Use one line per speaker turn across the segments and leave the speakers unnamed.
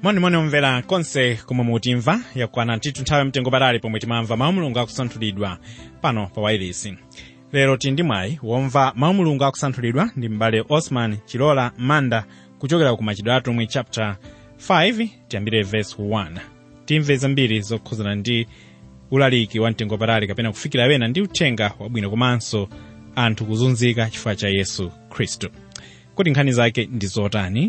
monimoni omvera konse komwe mutimva yakwana ntithu nthawi mtengo patali pomwe timamva mawu mulungu akusanthulidwa pano pa wailesi lero tili ndi mwayi womva mawu mulungu akusanthulidwa ndi m'bale osman chilola manda kuchokera ku machitidwe atumwi chapter 5 tiyambire verse 1 timve zambiri zokhuzana ndi ulaliki wa mtengo patali kapena kufikira wena ndi uthenga wabwino komanso anthu kuzunzika chifukwa cha yesu khristu kuti nkhani zake ndi zotani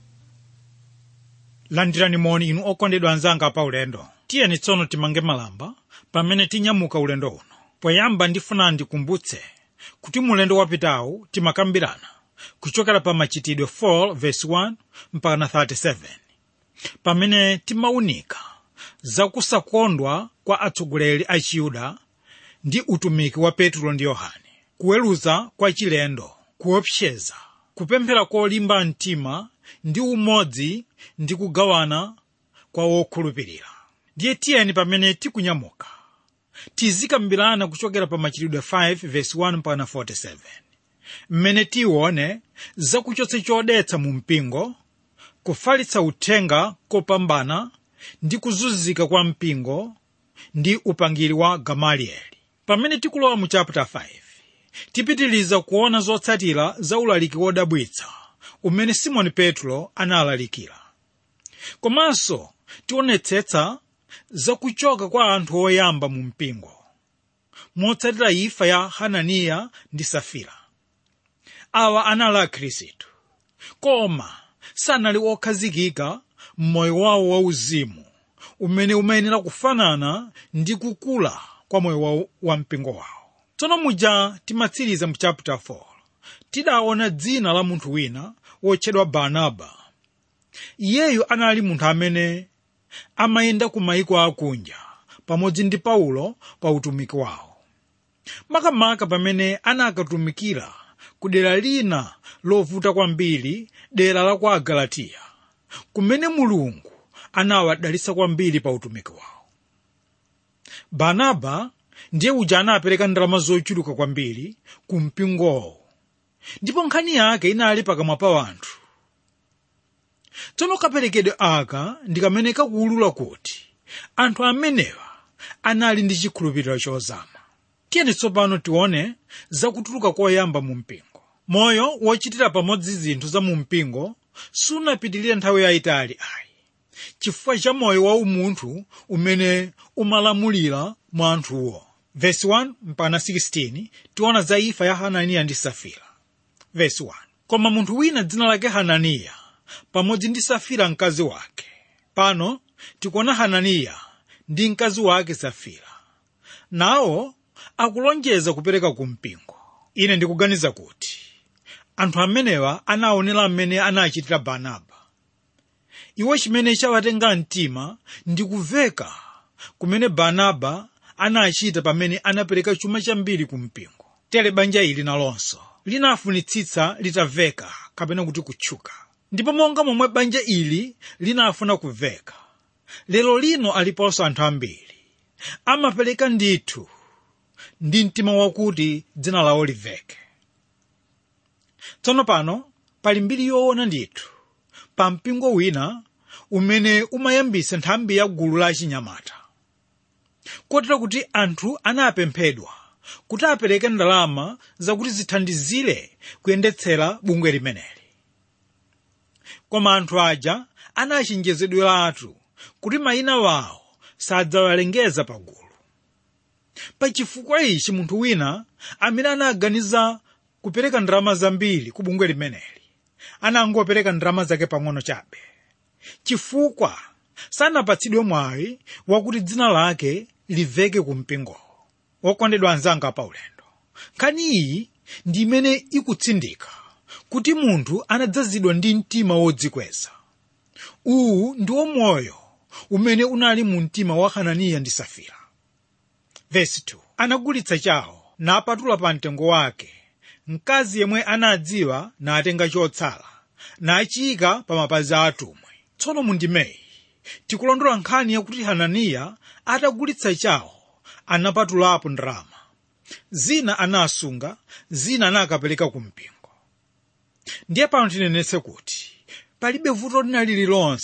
landirani moni inu okondedwa anzanga pa ulendo tiyeni tsono timange malamba pamene tinyamuka ulendo uno poyamba ndifuna ndikumbutse kuti mulendo wapitawu timakambirana kuchokera pa machitidwe 4 verse 1 mpaka 37 pamene timaunika zakusakondwa kwa atsogoleri a chiyuda ndi utumiki wa petro ndi yohane kuweruza kwa chilendo kuopseza kupemphera kolimba mtima ndi umodzi ndi kugawana kwa wokhulupirira ndiye tiyeni pamene tikunyamuka tizikambirana kuchokera pa machitidwe 5 verse 1 mpaka 47 mmene tione zakuchotsa chodetsa mu mpingo kufalitsa uthenga kopambana ndi kuzunzika kwa mpingo ndi upangiri wa gamalieli pamene tikulowa mu chapter 5 tipitiliza kuona zotsatira za ulaliki wodabwitsa umene simoni petro analalikira komanso tionetsetsa zakuchoka kwa anthu oyamba mu mpingo motsatira imfa ya hananiya ndi safira awa anali akhristu koma sanali okhazikika m'moyo wawo wauzimu umene umayenera kufanana ndi kukula kwa moyo wa, wa mpingo wawo tsono muja timatsiriza mu chapter 4 tidaona dzina la munthu wina wotchedwa barnaba iyeyu anali munthu amene amayenda ku mayiko akunja pamodzi ndi paulo pa utumiki wawo makamaka pamene anakatumikira ku dera lina lovuta kwambiri dera la kwa agalatiya kumene mulungu anawadalitsa kwambiri pa utumiki wawo barnaba ndiye uja anapereka ndalama zochuluka kwambiri ku mpingowo ndipo nkhani yake inali pakamwa pa wanthu tsono kaperekedwe aka ndi kamene kakuwulula kuti anthu amenewa anali ndi chikhulupiriro chozama tiyeni tsopano tione zakutuluka koyamba mu mpingo moyo wochitira pamodzi zinthu za mu mpingo sunapitirire nthawi yayitali ayi chifukwa cha moyo wa umunthu umene umalamulira mwa anthuwo verse 1 mpaka 16 tiona za imfa ya hananiya ndi safira verse 1 koma munthu wina dzina lake hananiya pamodzi ndi safira mkazi wake pano tikuona hananiya ndi mkazi wake safira nawo akulonjeza kupereka ku mpingo ine ndikuganiza kuti anthu amenewa anaonera mmene anachitira barnaba iwo chimene chawatenga mtima ndi kuveka kumene barnaba anachita pamene anapereka chuma chambiri ku mpingo tere banja ili nalonso linafunitsitsa litaveka kapena kuti kutchuka ndipo monga momwe banja ili linafuna kuveka lero lino aliponso anthu ambiri amapereka ndithu ndi mtima wakuti dzina lawo liveke tsono pano pali mbiri yoona ndithu pa mpingo wina umene umayambisa nthambi ya gulu la achinyamata kotero kuti anthu anapemphedwa kuti apereke ndalama zakuti zithandizire kuyendetsera bungwe limeneli koma anthu aja anachenjezedweratu kuti mayina wawo sadzawalengeza pagulu pachifukwa ichi munthu wina amene anaganiza kupereka ndalama zambiri ku bungwe limeneli anangopereka ndalama zake pang'ono chabe chifukwa sanapatsidwe mwayi wakuti dzina lake liveke ku mpingowo wokondedwa anzanga pa ulendo nkhani iyi ndi imene ikutsindika kuti munthu anadzazidwa ndi mtima wodzikweza uwu ndiwo moyo umene unali mu mtima wa hananiya ndi safira vesi 2 anagulitsa chawo napatula pa mtengo wake mkazi yemwe anadziwa natenga chotsala nachiyika pa mapazi a atumwi tsono mundimeyi tikulondola nkhani yakuti hananiya atagulitsa chawo anapatulapo ndalama zina anasunga zina anakapereka ku mpingo ndiye pano tinenetse kuti palibe vuto lina lililonse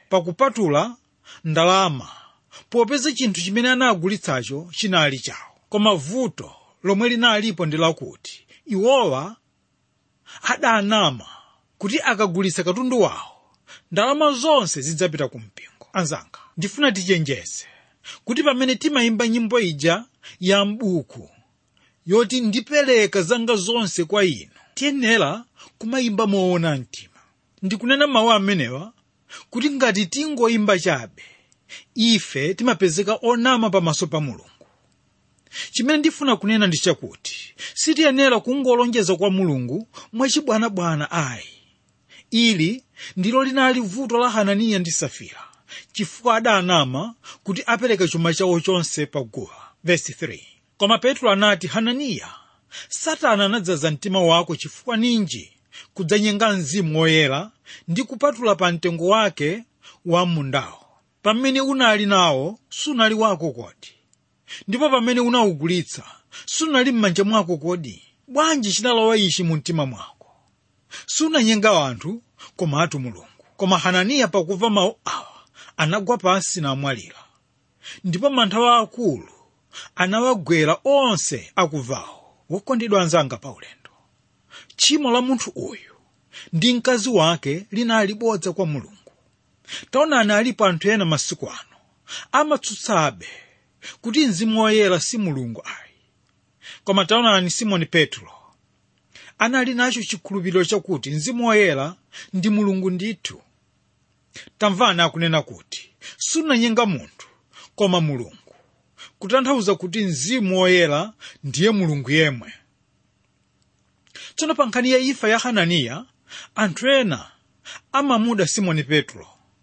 pakupatula ndalama popeza chinthu chimene anagulitsacho chinali chawo koma vuto lomwe linalipo ndi lakuti iwowa adanama kuti akagulitsa katundu wawo ndalama zonse zidzapita ku mpingo anzanga ndifuna tichenjeze kuti pamene timayimba nyimbo ija ya m'buku yoti ndipereka zanga zonse kwa inu tiyenera kumayimba moona mtima ndikunena mawu amenewa kuti ngati tingoyimba chabe ife timapezeka onama pamaso pa mulungu chimene ndifuna kunena ndi chakuti sitiyenera kungolonjeza kwa mulungu mwachibwanabwana ayi ili ndilo linali vuto la hananiya ndi safira chifukwa adanama kuti apereke chuma chawo chonse pa guwa Verse 3. koma petro anati hananiya satana anadzaza mtima wako chifukwa ninji kudzanyenga mzimu woyera ndi kupatula pa mtengo wake wa mundawo pamene unali nawo sunali wako kodi ndipo pamene unawugulitsa sunali m'manja mwako kodi bwanji chinalowa ichi mu mtima mwako sunanyenga anthu komatu mulungu koma hananiya pakumva mawu awa anagwa pansi namwalira ndipo mantha akulu anawagwera onse akumvawo wokondedwa anzanga paulendo tchimo la munthu uyu ndi mkazi wake linali bodza kwa mulungu taonani alipo anthu ena masiku ano amatsutsabe kuti mzimu woyera si mulungu ayi koma taonani simoni petro anali nacho chikhulupiriro chakuti mzimu woyera ndi mulungu ndithu tamvani akunena kuti sunanyenga munthu koma mulungu kutanthauza kuti mzimu woyera ndiye mulungu yemwe tsono pa nkhani ya imfa ya hananiya anthu ena amamuda simoni petro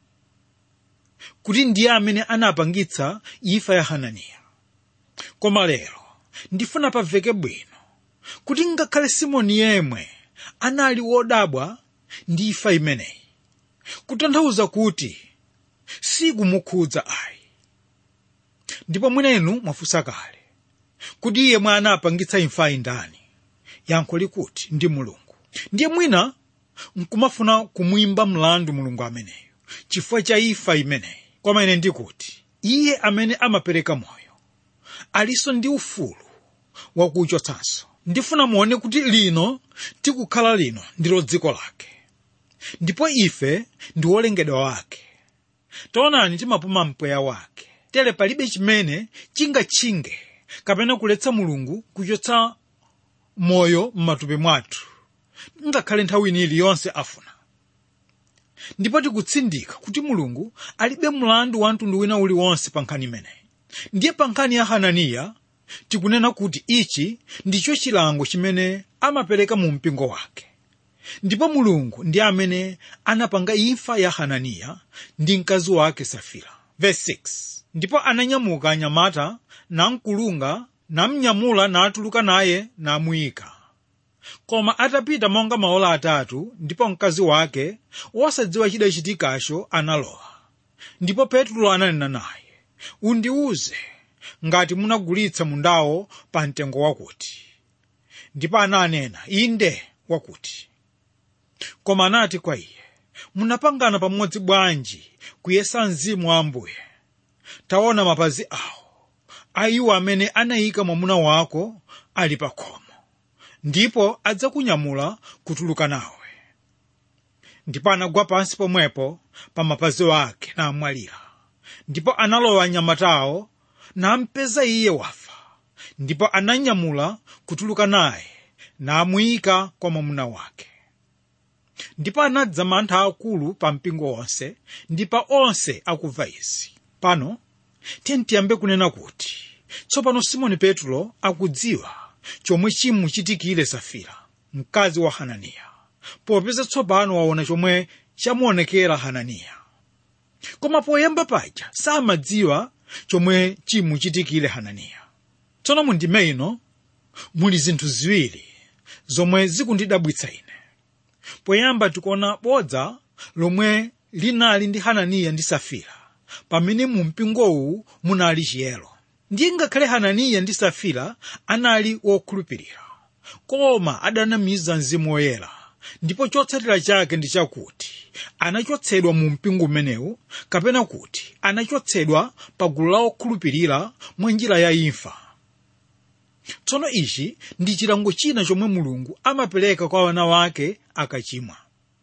kuti ndiye amene anapangitsa imfa ya hananiya koma lero ndifuna paveke bwino kuti ngakhale simoni yemwe anali wodabwa ndi imfa imeneyi kutanthauza kuti sikumukhudza ayi ndipo mwinenu mwafunsa kale kuti iye mwe anapangitsa imfayi ndani yankho likuti ndi mulungu ndiye mwina nkumafuna kumwimba mlandu mulungu ameneyo chifukwa cha imfa imeneyi koma ine ndikuti iye amene amapereka moyo alinso ndi ufulu wakuchotsanso ndifuna muone kuti lino tikukhala lino ndilo dziko lake ndipo ife ndi wolengedwa wake taonani timapuma mpweya wake tere palibe chimene chingatchinge kapena kuletsa mulungu kuchotsa moyo m'matupi mwathu ngakhale nthawi ino iliyonse afuna ndipo tikutsindika kuti mulungu alibe mlandu wa mtundu wina uliwonse pa nkhani imeneyi ndiye pa nkhani ya hananiya tikunena kuti ichi ndicho chilango chimene amapereka mu mpingo wake ndipo mulungu ndi amene anapanga imfa ya hananiya ndi mkazi wake safira Verse 6. ndipo ananyamuka anyamata namkulunga namnyamula natuluka naye namuyika koma atapita monga maola atatu ndipo mkazi wake wosadziwa chidachitikacho analowa ndipo petro ananena naye undiuze ngati munagulitsa mundawo pa mtengo wakuti ndipo ananena inde wakuti koma anati kwa iye munapangana pamodzi bwanji kuyesa mzimu wa ambuye taona mapazi awo a iwo amene anayika mwamuna wako ali pa khomo ndipo adzakunyamula kutuluka nawe ndipo anagwa pansi pomwepo pa mapazi wake namwalira ndipo analowa anyamatawo nampeza iye wafa ndipo ananyamula kutuluka naye namuyika kwa mwamuna wake ndipo anadza mantha akulu pa mpingo wonse ndi pa onse akumva izi pano tiyambe kunena kuti tsopano simoni petro akudziwa chomwe chimuchitikire safira mkazi wa hananiya popeza tsopano waona chomwe chamuonekera hananiya koma poyamba paja samadziwa chomwe chimuchitikire hananiya tsono mundime ino muli zinthu ziwiri zomwe zikundidabwitsa ine poyamba tikuona bodza lomwe linali ndi hananiya ndi safira pamene mu mpingowu munali chiyero ndiye ngakhale hananiya ndi safira anali wokhulupirira koma adanamiza mzimu woyera ndipo chotsatira chake ndi chakuti anachotsedwa mu mpingo umenewu kapena kuti anachotsedwa pa gulu la okhulupirira mwa njira ya imfa tsono ichi ndi chilango china chomwe mulungu amapereka kwa wana wake akachimwa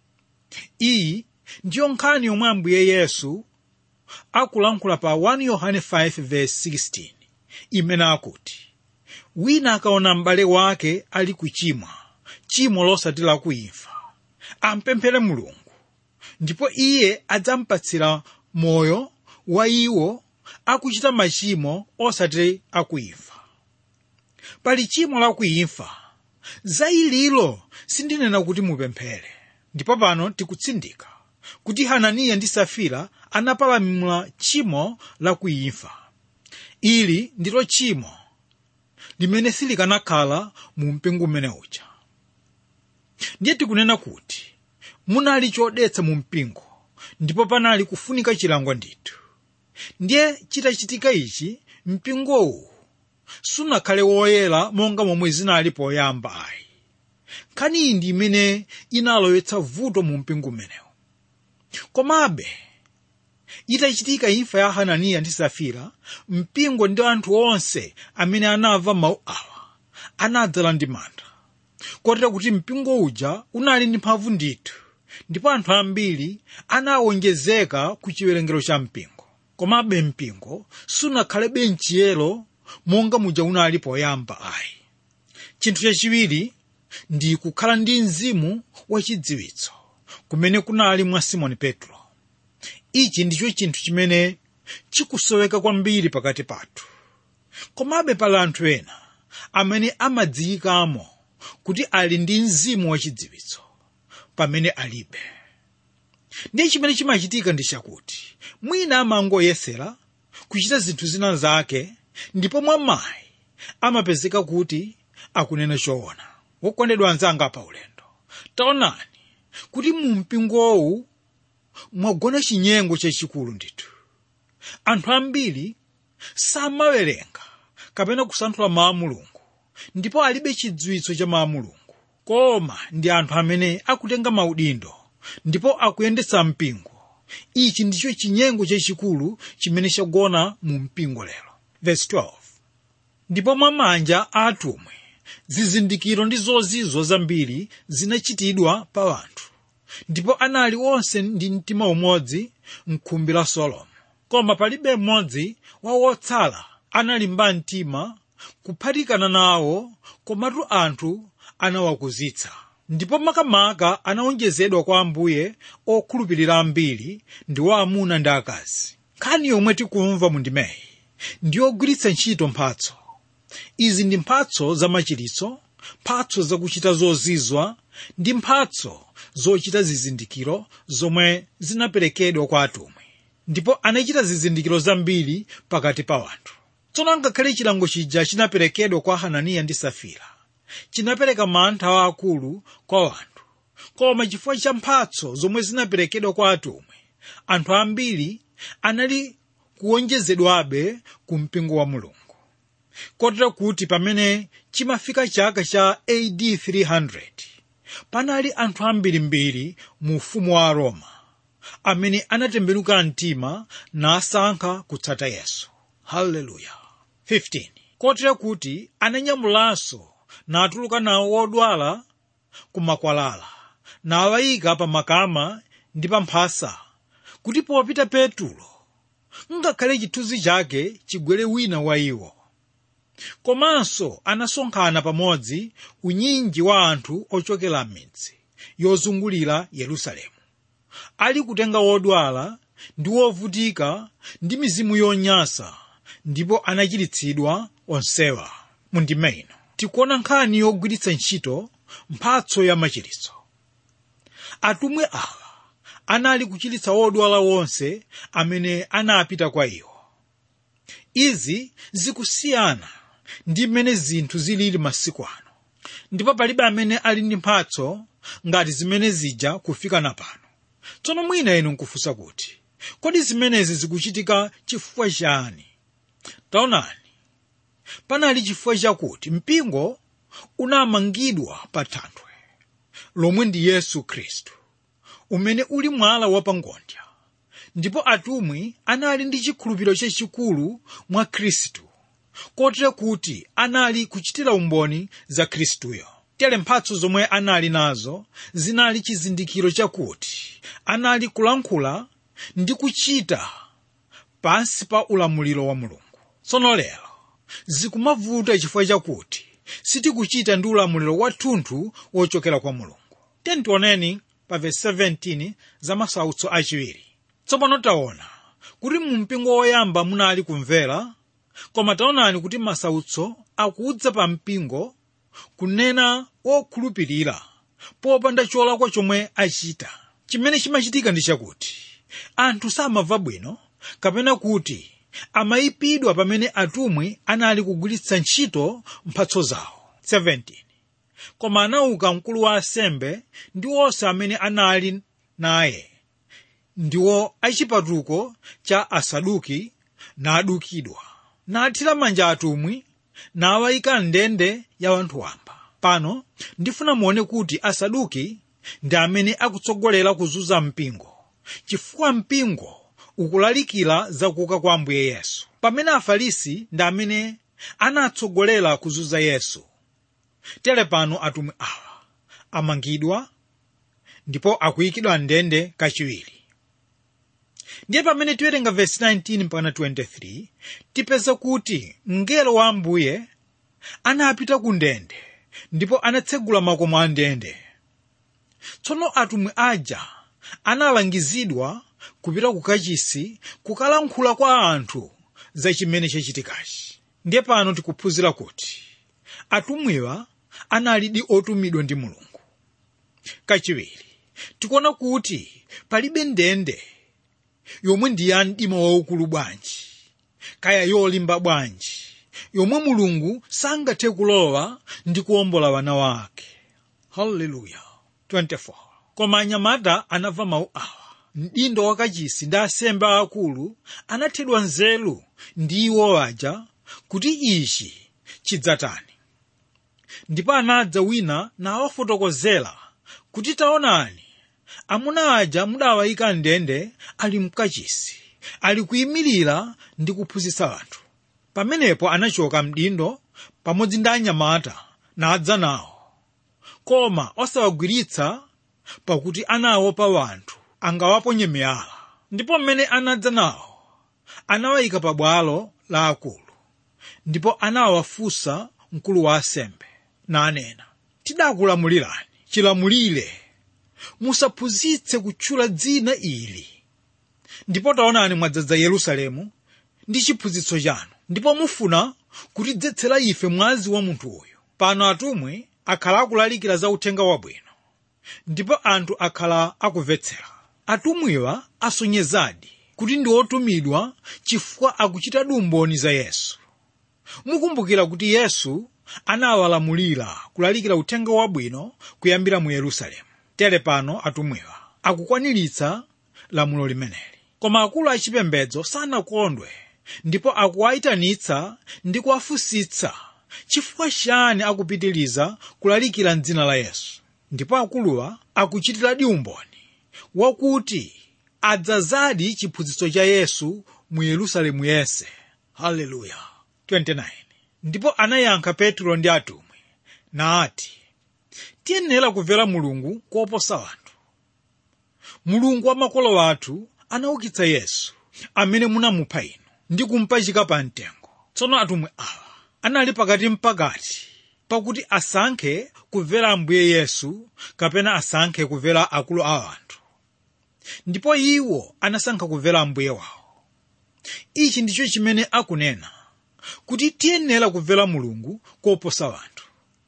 iyi ndiyo nkhani yomwe ambuye yesu akulankhula pa 1 yohane 5:16 imene akuti wina akaona m'bale wake ali kuchimwa chimo losati lakuimfa ampemphere mulungu ndipo iye adzampatsira moyo wa iwo akuchita machimo osati akuimfa pali chimo lakuimfa za ililo sindinena kuti mupemphere ndipo pano tikutsindika kuti hananiya ndi safira anapalamula tchimo lakuimfa ili ndilo tchimo limene silikanakhala mu mpingo umene uja ndiye tikunena kuti munali chodetsa mu mpingo ndipo panali kufunika chilango ndithu ndiye chitachitika ichi mpingowu sunakhale woyera monga momwe zinali poyamba ayi nkhani iyi ndi imene inalowetsa vuto mu mpingo umenewu komabe itachitika imfa ya hananiya ndi safira mpingo ndi anthu onse amene anamva mawu awa anadzala ndi mantha kotera kuti mpingo uja unali ndi mphamvu ndithu ndipo anthu ambiri anawonjezeka ku chiwerengero cha mpingo komabe mpingo sunakhalebe mchiyero monga muja unali poyamba ayi chinthu chachiwiri ndi kukhala ndi mzimu wachidziwitso kumene kunali mwa simoni petro ichi ndicho chinthu chimene chikusoweka kwambiri pakati pathu komabe pali anthu ena amene amadziyikamo kuti ali ndi mzimu wachidziwitso pamene alibe ndiye chimene chimachitika ndi chakuti mwina amangoyesera kuchita zinthu zina zake ndipo mwamayi amapezeka kuti akunena choona wokondedwa anzanga pa ulendo taonani kuti mu mpingowu mwagona chinyengo chachikulu ndithu anthu ambiri samawerenga kapena kusanthula mawu a mulungu ndipo alibe chidziwitso cha mawu a mulungu koma ndi anthu amene akutenga maudindo ndipo akuyendetsa mpingo ichi ndicho chinyengo chachikulu chimene chagona mu mpingo lero Verse 12. ndipo mwa manja a atumwi zizindikiro ndi zozizwa zambiri zinachitidwa pa anthu ndipo anali onse ndi mtima umodzi mkhumbi la solomo koma palibe mmodzi wa wotsala analimba mtima kuphatikana nawo komatu anthu anawakuzitsa ndipo makamaka anawonjezedwa kwa ambuye okhulupirira ambiri ndi wa amuna ndi akazi nkhani yomwe tikumva mu ndimeyi ndi yogwiritsa ntchito mphatso izi ndi mphatso za machiritso mphatso zakuchita zozizwa ndi mphatso zochita zizindikiro zomwe zinaperekedwa kwa atumwi ndipo anachita zizindikiro zambiri pakati pa anthu tsono ngakhale chilango chija chinaperekedwa kwa hananiya ndi safira chinapereka mantha aakulu kwa anthu koma chifukwa cha mphatso zomwe zinaperekedwa kwa atumwi anthu ambiri anali kuwonjezedwabe ku mpingo wa mulungu kotera kuti pamene chimafika chaka cha AD 300 panali anthu ambirimbiri mu ufumu wa Roma amene anatembenuka mtima nasankha kutsata Yesu haleluya 15 kotera kuti ananyamulanso natuluka nawo wodwala ku makwalala nawayika pa makama ndi pa mphasa kuti popita petulo ngakhale chithunzi chake chigwere wina wa iwo komanso anasonkhana pamodzi unyinji wa anthu ochokera m'midzi yozungulira yerusalemu ali kutenga wodwala ndi wovutika ndi mizimu yonyansa ndipo anachiritsidwa onsewa mu ndima ino tikuona nkhani yogwiritsa ntchito mphatso ya machiritso atumwi awa anali kuchiritsa wodwala wonse amene anapita kwa iwo izi zikusiyana ndi mmene zinthu zilili masiku ano ndipo palibe amene ali ndi mphatso ngati zimene zija kufika napano tsono mwina inu nkufunsa kuti kodi zimenezi zikuchitika chifukwa chani taonani panali chifukwa chakuti mpingo unamangidwa pa thanthwe lomwe ndi yesu khristu umene uli mwala wapangondya ndipo atumwi anali ndi chikhulupiriro chachikulu mwa khristu kotero kuti anali kuchitira umboni za khristuyo tere mphatso zomwe anali nazo zinali chizindikiro chakuti anali kulankhula ndi kuchita pansi pa ulamuliro wa mulungu tsono lero zikumavuta chifukwa chakuti sitikuchita ndi ulamuliro wathunthu wochokera kwa mulungu tentioneni pa vesi 17 za masautso achiwiri tsopano taona kuti mu mpingo woyamba munali kumvera koma taonani kuti masautso akudza pa mpingo kunena wokhulupirira popanda cholakwa chomwe achita chimene chimachitika ndi chakuti anthu samamva bwino kapena kuti amayipidwa pamene atumwi anali kugwiritsa ntchito mphatso zawo 17 koma anauka mkulu wa asembe ndi onse amene anali naye ndiwo achipatuko cha asaduki nadukidwa nathira manja atumwi nawayika ndende ya wanthu wamba pano ndifuna muone kuti asaduki ndi amene akutsogolera kuzunza mpingo chifukwa mpingo ukulalikira zakuuka kwa ambuye yesu pamene afarisi ndi amene anatsogolera kuzunza yesu tere pano atumwi awa amangidwa ndipo akuyikidwa ndende kachiwiri ndiye pamene tiwerenga vesi 19 mpaka 23 tipeza kuti mngelo wa ambuye anapita ku ndende ndipo anatsegula makomo a ndende tsono atumwi aja analangizidwa kupita ku kachisi kukalankhula kwa anthu za chimene chachitikachi ndiye pano tikuphunzira kuti atumwiwa analidi otumidwa ndi mulungu kachiwiri tikuona kuti palibe ndende yomwe ndi ya mdima waukulu bwanji kaya yolimba bwanji yomwe mulungu sangathe kulowa ndi kuwombola wana wake haleluya 24 koma anyamata anamva mawu awa mdindo wakachisi ndi asembe aakulu anathedwa nzeru ndi iwo aja kuti ichi chidzatani ndipo anadza wina nawafotokozera kuti taonani amuna aja mudawayika ndende ali mkachisi ali kuyimirira ndi kuphunzitsa anthu pamenepo anachoka mdindo pamodzi ndi anyamata nadza nawo koma osawagwiritsa pakuti anaopa wanthu angawaponye miyala ndipo mmene anadza nawo anawayika pa bwalo la akulu ndipo anawafunsa mkulu wa asembe nanena tidakulamulirani chilamulire musaphunzitse kutchula dzina ili ndipo taonani mwadzaza yerusalemu ndi chiphunzitso chanu ndipo mufuna kutidzetsera ife mwazi wa munthu uyu pano atumwi akhala akulalikira za uthenga wabwino ndipo anthu akhala akumvetsera atumwiwa asonyezadi kuti ndi otumidwa chifukwa akuchita umboni za yesu mukumbukira kuti yesu anawalamulira kulalikira uthenga wabwino kuyambira mu yerusalemu tere pano atumwiwa akukwaniritsa lamulo limeneli koma akulu achipembedzo sanakondwe ndipo akuwayitanitsa ndi kuwafunsitsa chifukwa chani akupitiriza kulalikira mdzina la yesu ndipo akuluwa akuchitiradi umboni wakuti adzazadi chiphunzitso cha yesu mu yerusalemu yense haleluya 29 ndipo anayankha petro ndi atumwi nati tiyenera kumvera mulungu koposa anthu mulungu wa makolo athu anaukitsa yesu amene munamupha inu ndi kumpachika pa mtengo tsono atumwi awa anali pakati mpakati pakuti asankhe kumvera ambuye yesu kapena asankhe kumvera akulu a anthu ndipo iwo anasankha kumvera ambuye wawo ichi ndicho chimene akunena kuti tiyenera kumvera mulungu koposa anthu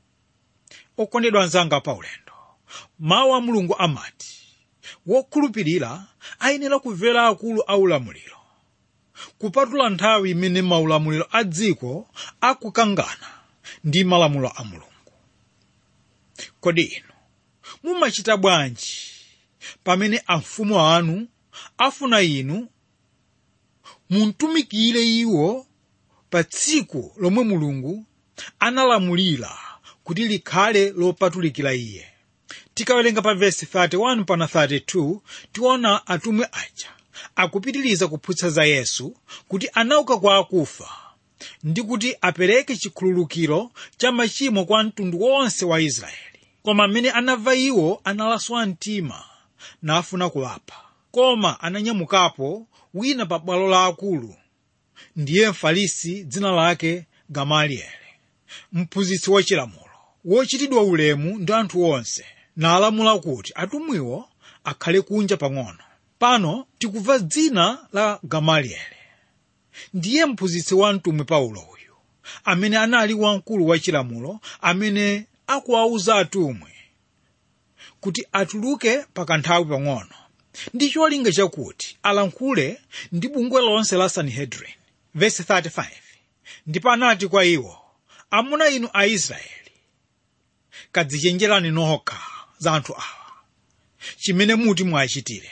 okondedwa anzanga paulendo mawu a mulungu amati wokhulupirira ayenera kumvera akulu a ulamuliro kupatula nthawi imene maulamuliro a dziko akukangana ndi malamulo a mulungu kodi inu mumachita bwanji pamene amfumu anu afuna inu muntumikire iwo pa tsiku lomwe mulungu analamulira kuti likhale lopatulikira iye tikawerenga pa vesi 31 pana 32 tiona atumwi aja akupitiriza kuphunzitsa za yesu kuti anauka kwa akufa ndi kuti apereke chikhululukiro cha machimo kwa mtundu wonse wa israeli koma amene anamva iwo analaswa mtima nafuna kuwapha koma ananyamukapo wina pa bwalo la akulu ndiye mfarisi dzina lake gamalieli mphunzitsi wachilamulo wochitidwa ulemu ndi anthu onse nalamula kuti atumwiwo akhale kunja pang'ono pano tikumva dzina la gamalieli ndiye mphunzitsi wa mtumwi paulo uyu amene anali wamkulu wa chilamulo amene akuwauza atumwi kuti atuluke pakanthawi pang'ono ndi cholinga chakuti alankhule ndi bungwe lonse la sanhedrin vesi 35 ndipo anati kwa iwo amuna inu aisraeli kadzichenjerani nokha za anthu awa chimene muti mwachitire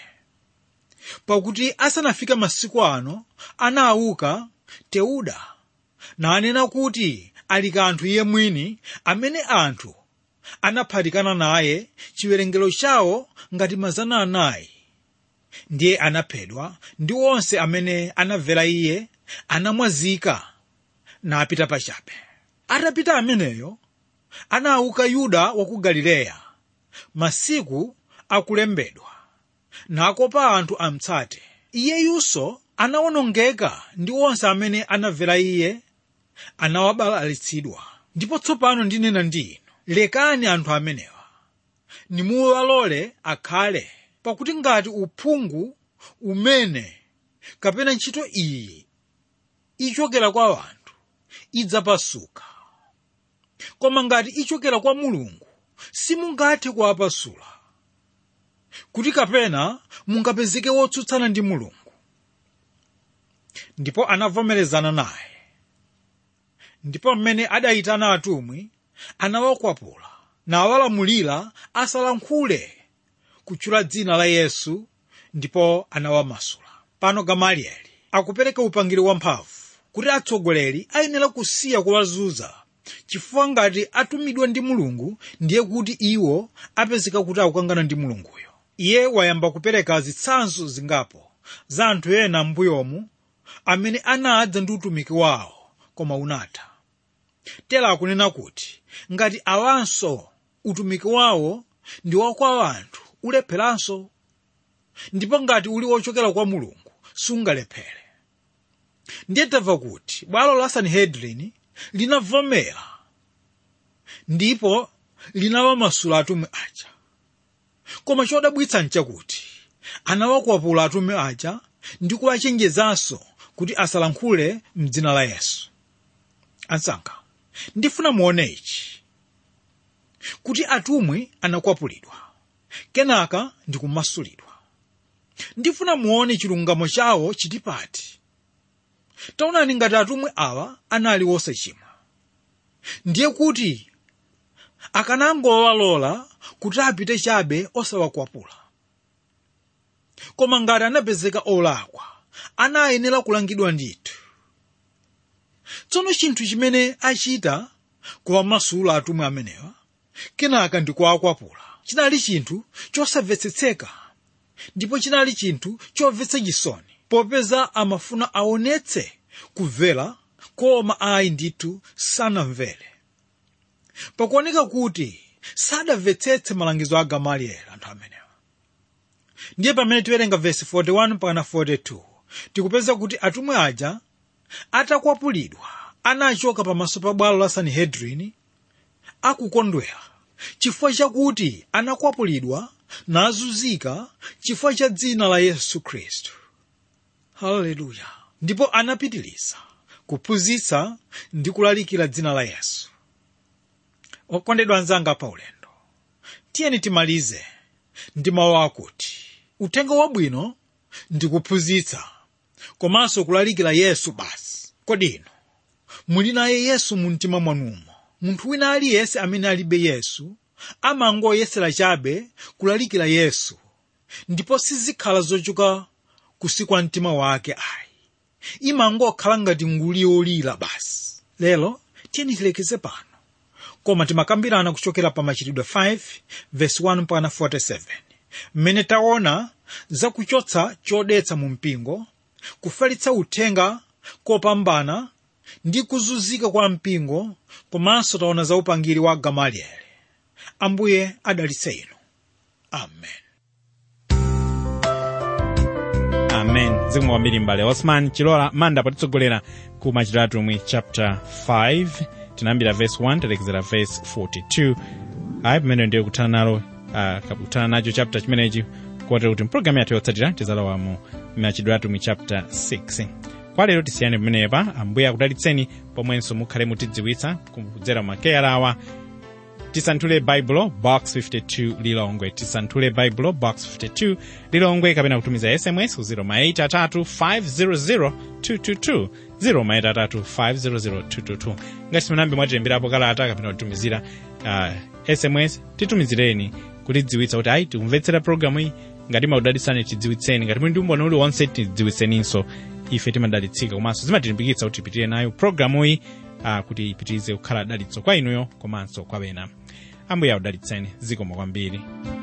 pakuti asanafike masiku ano anauka teuda nanena kuti ali kanthu iye mwini amene anthu anaphatikana naye chiwerengero chawo ngati mazana anayi ndiye anaphedwa ndi onse amene anamvera iye anamwazika napita pachabe atapita ameneyo anauka yuda wa ku galileya masiku akulembedwa nakopa anthu amtsate iyeyunso anawonongeka ndi onse amene anamvera iye anawabalalitsidwa ndipo tsopano ndinena ndi inu lekani anthu amenewa nimuwalole akhale pakuti ngati uphungu umene kapena ntchito iyi ichokera kwa anthu idzapasuka koma ngati ichokera kwa mulungu simungathe kuwapasula kuti kapena mungapezeke wotsutsana ndi mulungu ndipo anavomerezana naye ndipo mmene adayitana atumwi anawakwapula nawalamulira asalankhule kutchula dzina la yesu ndipo anawamasula pano gamalieli akupereka upangiri wamphamvu kuti atsogoleri ayenera kusiya kuwazunza chifukwa ngati atumidwa ndi mulungu ndiye kuti iwo apezeka kuti akukangana ndi mulunguyo iye wayamba kupereka zitsanzo zingapo za anthu ena m'mbuyomu amene anadza ndi utumiki wawo koma unatha tera akunena kuti ngati awanso utumiki wawo ndi wakwa anthu ulepheranso ndipo ngati uli wochokera kwa mulungu sungalephere ndiye tamva kuti bwalo la sanhedrin linavomera ndipo linawamasula atumwi aja koma chodabwitsa nchakuti anawakwapula atumwi aja ndi kuwachenjezanso kuti asalankhule mdzina la yesu ansankha ndifuna muone ichi kuti atumwi anakwapulidwa kenaka ndikumasulidwa ndifuna muone chilungamo chawo chitipati taonani ngati atumwi awa anali wosachimwa ndiye kuti akanangowalola kuti apite chabe osawakwapula koma ngati anapezeka olakwa anayenera kulangidwa ndithu tsono chinthu chimene achita kuwamasula atumwi amenewa kenaka ndi kuwakwapula chinali chinthu chosamvetsetseka ndipo chinali chinthu chomvetsa chisoni popeza amafuna aonetse kumvera koma ayi ndithu sanamvere pakuoneka kuti sadamvetsetse malangizo a gamalieli anthu amenewa ndiye pamene tiwerenga vesi 41 mpaka 42 tikupeza kuti atumwi aja atakwapulidwa anachoka pamaso pa bwalo la sanhedrin akukondwera chifukwa chakuti anakwapulidwa nazunzika chifukwa cha dzina la yesu khristu haleluya ndipo anapitiriza kuphunzitsa ndi kulalikira dzina la yesu okondedwa anzanga pa ulendo tiyeni timalize ndi mawu akuti uthenga wabwino ndi kuphunzitsa komanso kulalikira yesu basi kodi inu muli naye yesu mu mtima mwanumo munthu wina aliyense amene alibe yesu amangoyesera chabe kulalikira yesu ndipo sizikhala zochuka kusikwa mtima wake ayi imangokhala ngati nguli yolira basi lero tiyeni tilekeze pano koma timakambirana kuchokera pa machitidwe 5 verse 1 mpaka 47 mmene taona zakuchotsa chodetsa mu mpingo kufalitsa uthenga kopambana ndi kuzunzika kwa mpingo komanso taona za upangiri wa gamalieli ambuye adalitse inu amen
amen zikomo kwambiri mbale osman chilola manda potitsogolera ku machitidwe atumwi chapter 5 tinayambira verse 1 talekezera verse 42 ayi pamene ndiye kuthana nalo uh, kuthana nacho chapter chimenechi kotero kuti mpulogalamu yathu yotsatira tizalowa mu machitidwe atumwi chapter 6 kwa lero tisiyane pamenepa ambuye akudalitseni pomwenso mukhale mutidziwitsa kudzera makeya awa tisanthule baibulo box 52 lilongwe tisanthule baibulo box 52 lilongwe kapena kutumiza sms ku 0 0 ngati simunambe mwatilemberapo kalata kapena kutumizira uh, sms titumizireni kutidziwitsa kuti ayi tikumvetsera programu iyi ngati makudalitsani tidziwitseni ngati muli ndi umboni uliwonse tidziwitseninso ife timadalitsika komanso zimatilimbikitsa kuti tipitire nayo programu iyi uh, kuti ipitirize kukhala dalitso kwa inuyo komanso kwa ena ambuye akudalitseni zikomo kwambiri